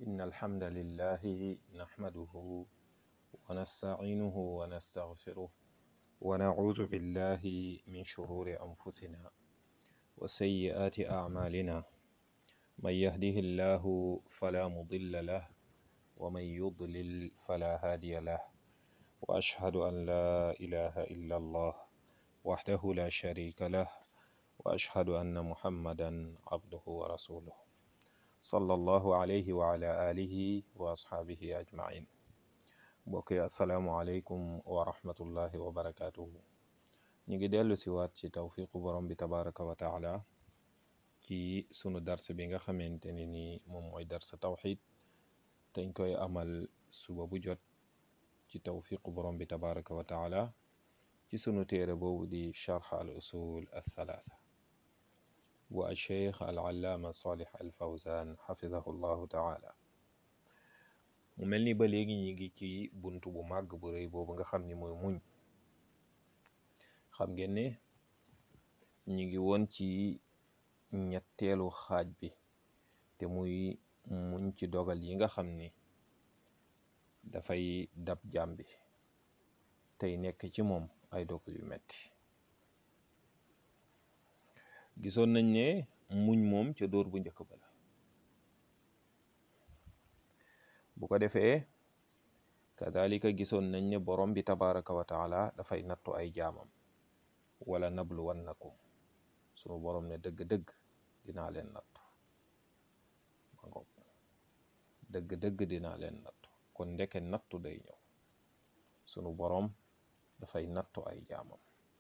إن الحمد لله نحمده ونستعينه ونستغفره ونعوذ بالله من شرور أنفسنا وسيئات أعمالنا من يهده الله فلا مضل له ومن يضلل فلا هادي له وأشهد أن لا إله إلا الله وحده لا شريك له وأشهد أن محمدا عبده ورسوله صلى الله عليه وعلى آله وأصحابه أجمعين mbokk yi asalaamualeykum wa rahmatullahi wa barakaatuhu ñu ngi dellu si waat ci tawfiqu borom bi tabaraka wa taala ci sunu dars bi nga xamante ne ni moom mooy dars tawxid dañ koy amal suba bu jot ci tawfiqu borom bi tabaraka wa taala ci sunu téere boobu di charx al usul althalatha bu alcheikh al allaama salih al fawzan xafidahu llahu taala mu mel ni ba léegi ñi ngi ci bunt bu màgg bu rëy boobu nga xam ni mooy muñ xam ngeen ne ñi ngi woon ci ñetteelu xaaj bi te muy muñ ci dogal yi nga xam ni dafay dab jàmm bi tey nekk ci moom ay dogal yu metti gisoon nañ ne muñ moom ca dóor bu njëkk ba la bu ko defee kadalika gisoon nañ ne borom bi tabaraka wa taala dafay nattu ay jaamam wala nablu wannakum sunu borom ne dëgg-dëgg dinaa leen nattu ma ngoog dëgg-dëgg dinaa leen nattu kon ndeke nattu day ñëw sunu borom dafay nattu ay jaamam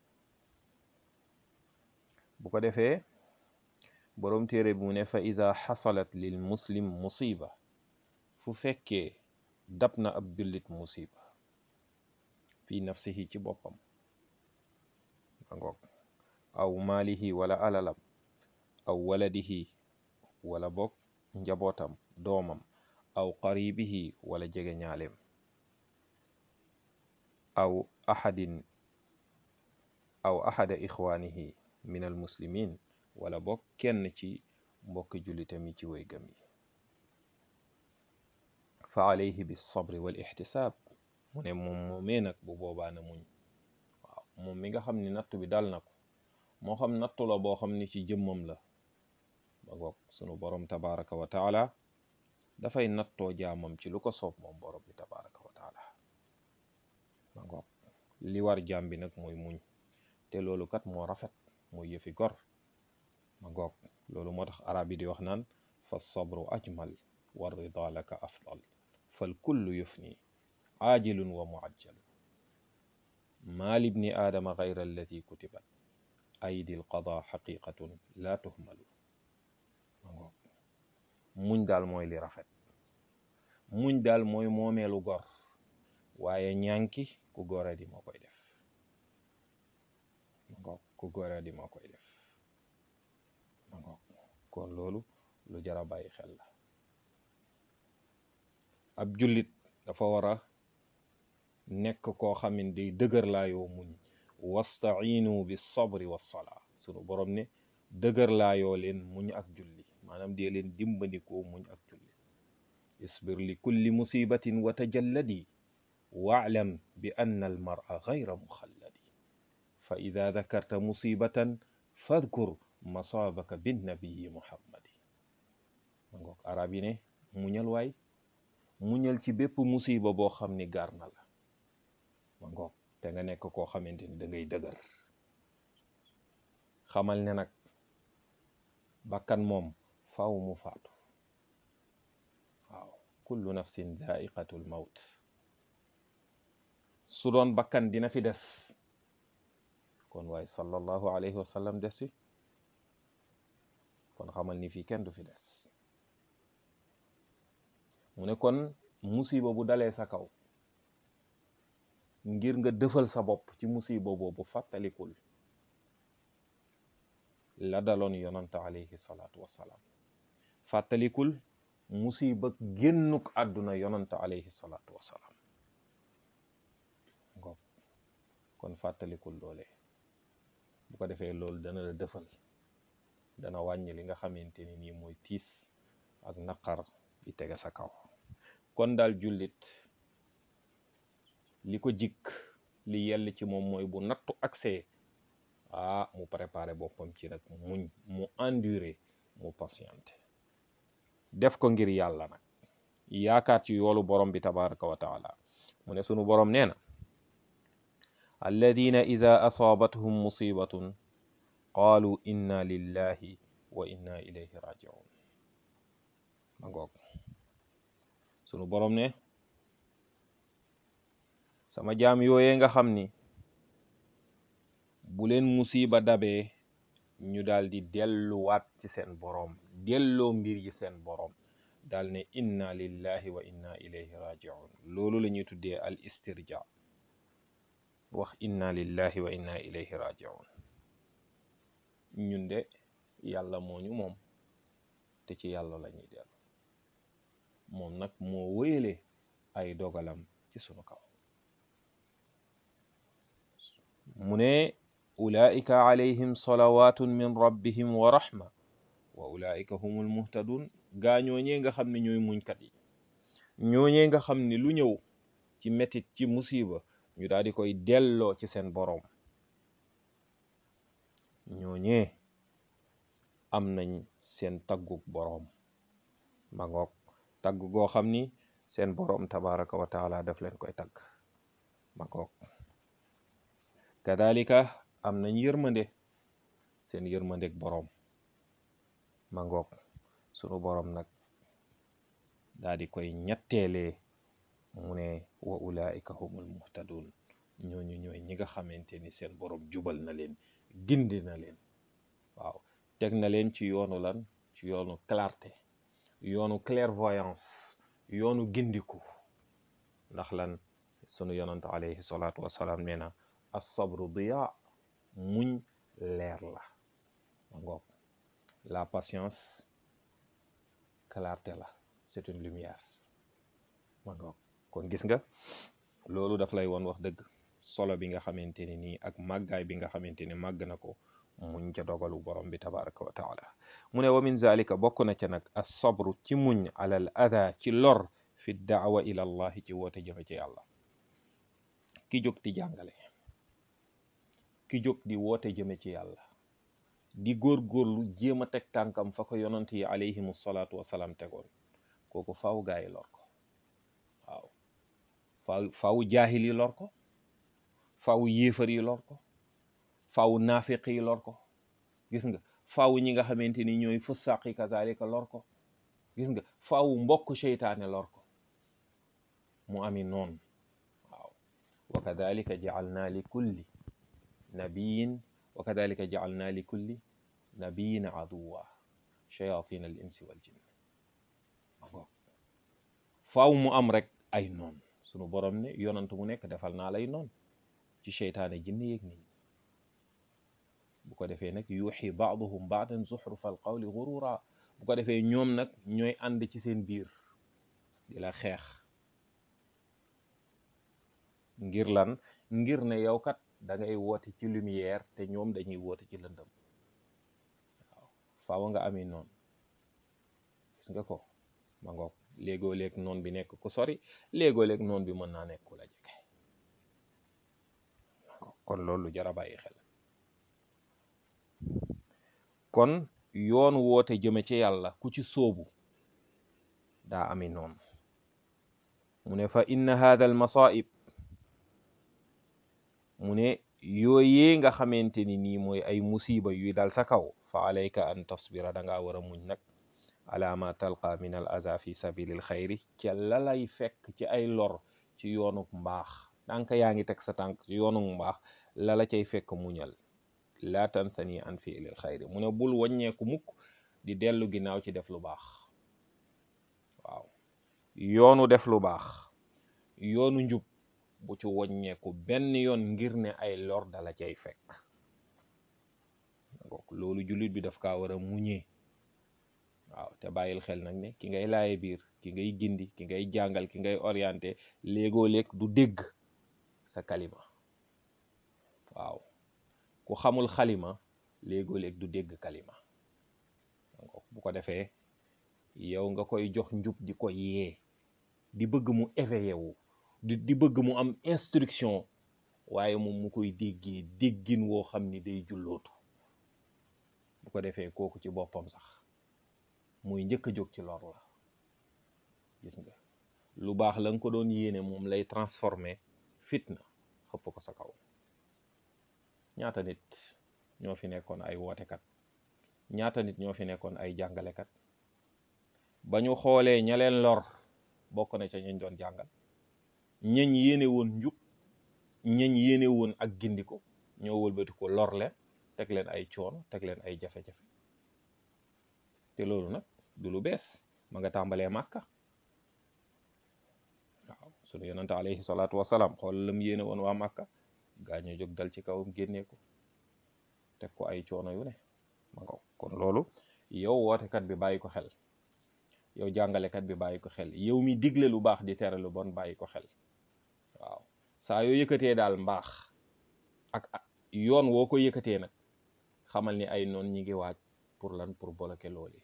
bu ko defee borom téere bi mu ne fa iza xasalat lil muslim musiba fu fekkee dab na ab jullit musiba fi nafsihi ci boppam ma ngoog aw maalihi wala alalam aw waladihi wala bokk njabootam doomam aw qaribihi wala jege ñaaleem aw ahadin aw ahada ixwaanihi min al muslimin wala bokk kenn ci mbokki jullitam yi ci way gëm yi fa alayhi bis sabri wal ixtisaab mu ne moom moomee nag bu boobaa na muñ waaw moom mi nga xam ni nattu bi dal na ko moo xam nattu la boo xam ni ci jëmmam la ba goog sunu borom tabaraka wa taala dafay nattoo jaamam ci lu ko soob moom borom bi tabaraka wa taala ba goog li war jaam bi nag mooy muñ te loolu kat moo rafet mooy yëfi gor ma goog loolu moo tax arab yi di wax naan fa sabru ajmal wa rida laka afdal fal kullu yufni aajilun wa muajjal maa libni aadama gayra allati kutibat aydi alqada xaqiqatun la tuhmalu ma ngoog muñ daal mooy li rafet muñ daal mooy moomeelu gor waaye ñànki ku gore di moo koy def ma ngoog ku gore di moo koy def ma ngoog kon loolu lu jara bàyyi xel la ab jullit dafa war a nekk koo xam ne day dëgër laayoo muñ wastainu bi sabri wassalaa sunu borom ne dëgër laayoo leen muñ ak julli maanaam dee leen dimbandikoo muñ ak julli isbir li kulli musibatin wa tajalladi waalam bi anna al mara gayra muxalladi fa ida dakarta musibatan fadkur masaabaka binnabiyi muhammadi ma ngoog arab yi ne muñal waay muñal ci bépp musiba boo xam ni gaar na la ma ngoog te nga nekk koo xamante ni da ngay dëgër xamal ne nag bakkan moom faaw mu faatu waaw kullu nafsin daiqatul maut su doon bakkan dina fi des kon waaye sallallahu alayhi wa sallam des fi kon xamal ni fii kenn du fi des mu ne kon musiba bu dalee sa kaw ngir nga dëfal sa bopp ci musiba boobu fàttalikul la daloon yonante alayhi salaatu wassalaam fàttalikul musiba génnuk àdduna yonante alayhi salaatu wassalaam ngoog kon fàttalikul loolee bu ko defee loolu dana la dëfal dana wàññi li nga xamante ni nii mooy tiis ak naqar bi tege sa kaw kon daal jullit li ko jikk li yell ci moom mooy bu nattu accès ah mu préparé boppam ci nag muñ mu enduré mu patienté def ko ngir yàlla nag yaakaar ci yoolu borom bi tabaraka wa taala mu ne sunu borom nee na alladina ida asaabathum musibatun qaalu inna lillahi wa inna ilayhi rajiun ma ngoog sunu borom ne sama jaam yooyee nga xam ni bu leen musiba dabee ñu daal di delluwaat ci seen boroom delloo mbir yi seen boroom daal ne inna lillahi wa inna ilayhi rajiun loolu la ñuy tuddee al istirja wax inna lillahi wa inna ilayhi rajiun ñun de yàlla moo ñu moom te ci yàlla la ñuy dellu moom nag moo wéyale ay dogalam ci sunu kaw mu ne ulaika alayhim salawatun min rabbihim wa rahma wa ulaika humul muhtadun gaa ñooñee nga xam ne ñooy muñkat yi ñooñee nga xam ne lu ñëw ci metit ci musiba ñu daal di koy delloo ci seen boroom ñooñee am nañ seen tagguk boroom ma ngoog tagg goo xam ni seen boroom tabaraka wa taala daf leen koy tagg ma ngoog kadalika am nañ yërmande seen yërmandeg boroom ma ngoog sunu boroom nag daa di koy ñetteelee mu ne wa ulaika humul muhtadun ñooñu ñooy ñi nga xamante ni seen boroom jubal na leen gindi na leen waaw teg na leen ci yoonu lan ci yoonu clarté yoonu clairvoyance yoonu gindiku ndax lan sunu yonant alayhi salaatu wasalaam nee na as-sabru diya muñ leer la ma ngoog la patience clarté la c'est une lumière ma ngoog kon gis nga loolu daf lay woon wax dëgg solo bi nga xamante ni nii ak màggaay bi nga xamante ni màgg na ko muñ ca dogalu borom bi tabaraka wa taala mu ne wa min zalika bokk na ca nag as sabru ci muñ alal ada ci lor fi daawa ila allahi ci woote jëme ci yàlla ki jóg di jàngale ki jóg di woote jëme ci yàlla di góor-góorlu jéem a teg tànkam fa ko yonant yi alayhimu salaatu wasalaam tegoon kooku faaw gaa yi lor ko waaw faaw faaw jaahil yi lor ko faaw yéefar yi lor ko faaw naafiq yi lor ko gis nga faaw ñi nga xamante ni ñooy fusaq yi kazalika lor ko gis nga faaw mbokk seytaane lor ko mu ami noon waaw wa kadalika jaalna li kulli nabiyin wa kadalika jaalna li kulli nabiyin aduwa shayatin al insi wal jinn faaw mu am rek ay noon sunu borom ne yonant mu nekk defal naa lay noon ci seytaane jinne yeeg nit ñi bu ko defee nag yuuxi baaduhum baadan zuxrufa al qawli gurura bu ko defee ñoom nag ñooy ànd ci seen biir di la xeex ngir lan ngir ne yow kat da ngay woote ci lumière te ñoom dañuy woote ci lëndëm waaw faaw nga ami noonu gis nga ko ma ngoog léegoo léeg noon bi nekk ku sori léegoo léeg noon bi mën naa nekk ku la jege kon loolu jara bàyyi xel kon yoon woote jëme ci yàlla ku ci sóobu daa ami noonu mu ne fa inna hadha al masaib mu ne yooyee nga xamante ni nii mooy ay musiba yuy dal sa kaw fa alayka an tasbira da ngaa war a muñ nag ala ma talqa min al aza fi sabilil xayri ca la lay fekk ci ay lor ci yoonuk mbaax tànk yaa ngi teg sa tànk ci yoonuk mbaax la la cay fekk muñal laa tantani an fiilil xayri mu ne bul wàññeeku mukk di dellu ginnaaw ci def lu baax waaw yoonu def lu baax yoonu njub bu ci wàññeeku benn yoon ngir ne ay lor dala cay fekk loolu jullit bi daf kaa war a muñee waaw te bàyyil xel nag ne ki ngay laaye biir ki ngay gindi ki ngay jàngal ki ngay orienté léegoo léeg du dégg sa kalima waaw ku xamul xalima léegoo léeg du dégg kalima bu ko defee yow nga koy jox njub di ko yee di bëgg mu éveillé wu di di bëgg mu am instruction waaye moom mu koy déggee déggin woo xam ni day jullootu bu ko defee kooku ci boppam sax muy njëkk a jóg ci lor la gis nga lu baax la nga ko doon yéene moom lay transformé fitna xëpp ko sa kaw ñaata nit ñoo fi nekkoon ay wootekat ñaata nit ñoo fi nekkoon ay jàngalekat ba ñu xoolee ña leen lor bokk na ca ñañ doon jàngal ñañ yéene woon njub ñañ yéene woon ak gindiko ñoo wëlbati ko lor leen teg leen ay coono teg leen ay jafe-jafe te loolu nag du lu bees ma nga tàmbalee màkka waaw sunu yonante alayhi salaatu wasalaam xool lam yéene woon waa màkka gaa ñu jóg dal ci kawam génnee ko teg ko ay coono yu ne ma nga kon loolu yow wootekat bi bàyyi ko xel yow jàngalekat bi bàyyi ko xel yow mi digle lu baax di tere lu bon bàyyi ko xel waaw saa yoo yëkkatee daal mbaax ak yoon woo ko yëkkatee nag xamal ni ay noon ñi ngi waaj pour lan pour bloquer loolu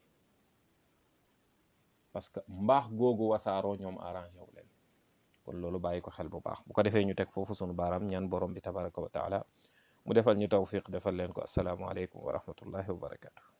parce que mbaax googu wasaaroo ñoom arrangé wu leen kon loolu bàyyi ko xel bu baax bu ko defee ñu teg foofu sunu baaraam ñaan borom bi tabaraka wa taala mu defal ñu tawfiq defal leen ko asalaamualeykum wa rahmatullahi wa barakatu